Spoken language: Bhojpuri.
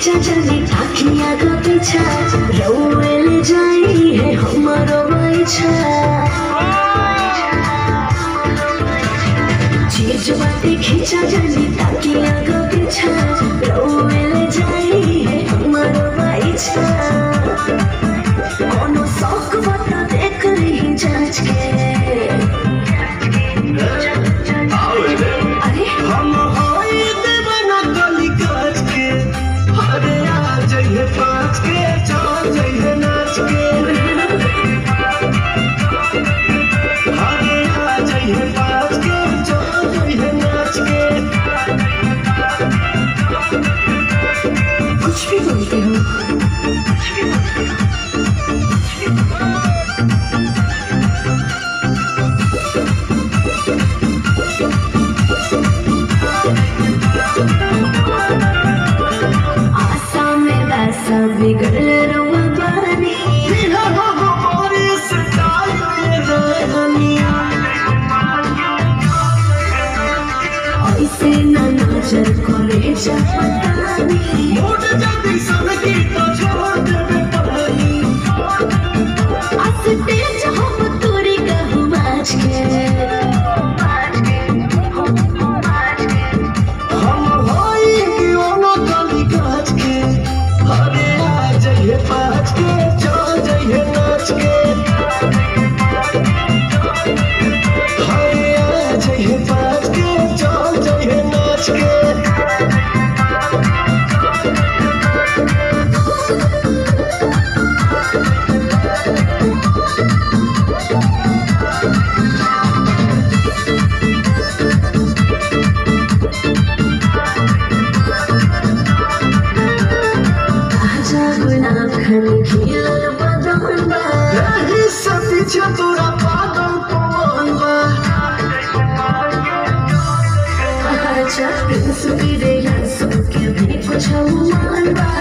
खींचा जाने ताकिया का पीछा रोए ले जाई है हमारो बाइछा चीज बाटे खींचा जाने ताकिया का पीछा रोए ले जाई है हमारो बाइछा कोनो शौक बता देख रही जांच के अरे हम होई देवना गली काच के अरे आ जइहे पाँच के चल जइहे नाच के अरे आ जइहे पाँच के चल जइहे नाच के कुछ भी बोलते हो आशा में वैसा बिगड़ रुआ बानी बिना हो हमारी स्टाइल में रहनिया ऐसे न नजर करे चाहतानी मोड़ जल्दी सब की तो छोड़ देवे पहली अस्तेज हम तोरी कहूँ बाज के हम होई दीवाना गली काच के अरे आ जइहे पाँच के चल जइहे नाच के अरे आ जइहे पाँच के चल जइहे नाच के ताजा गुलाब खनी खिलल बदन बा यही से पीछे तोरा पागल पवन बा अच्छा प्रिंस भी रे हंसो के भी कुछ मान बा